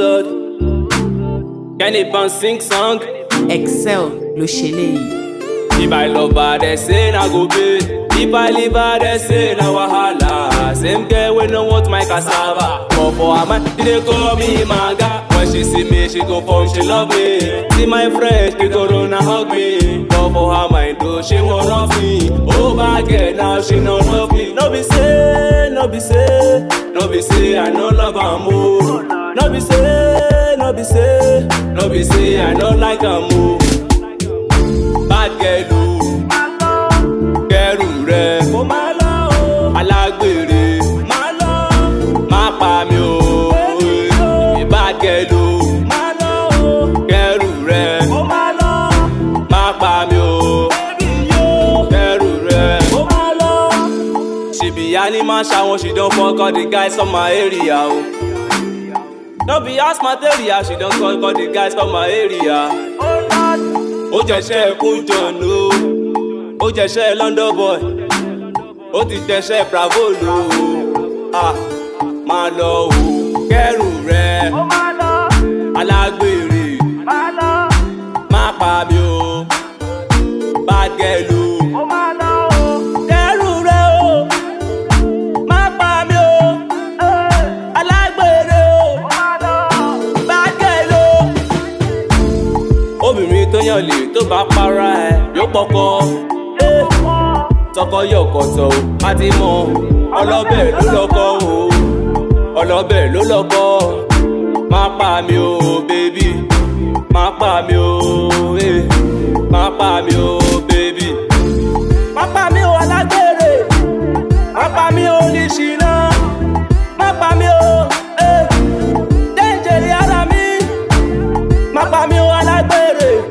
lord kenny ban sing song excel ló ṣe léyìí. if i love her they say na go pay if i leave her they say na wahala same girl wey no want my cassava but for her mind she dey call me maga when she see me she go form she love me see my friends she go run and hug me but for her mind though she wan rough me oh bad girl now she no love me no be say no be say no be say i no love am o no be say no be say no be say i no like am o bad girl o kẹrù rẹ kó má lọ o alágbèrè má lọ má pa mi o bad girl o má lọ o kẹrù rẹ kó má lọ má pa mi o kẹrù rẹ kó má lọ. she be animal ṣawọn she don fuck all the guys for my area o. no be house material she don fuck all the guys for my area. ó jẹ́ṣẹ́ kú jọ̀nù o ó jẹ́ṣẹ́ london boy ó ti jẹ́ṣẹ́ bravo lò ó ah máa lọ o kẹ́rù rẹ alágbèrè má pa mi o bad girl o kẹ́rù rẹ o má pa mi o alágbèrè o bad girl o obìnrin tó yàn lè tó bá para ẹ yóò pọkọ Eh, tọkọ yọ kọtọ o a ti mọ ọlọ́bẹ̀ ló lọ́kọ o ọlọ́bẹ̀ ló lọ́kọ má pa mi o bébì má pa mi o eh, má pa mi o bébì má pa mi o alágbèrè má pa mi o oníṣìná má pa mi o eh, déjèrè ara mi má pa mi o alágbèrè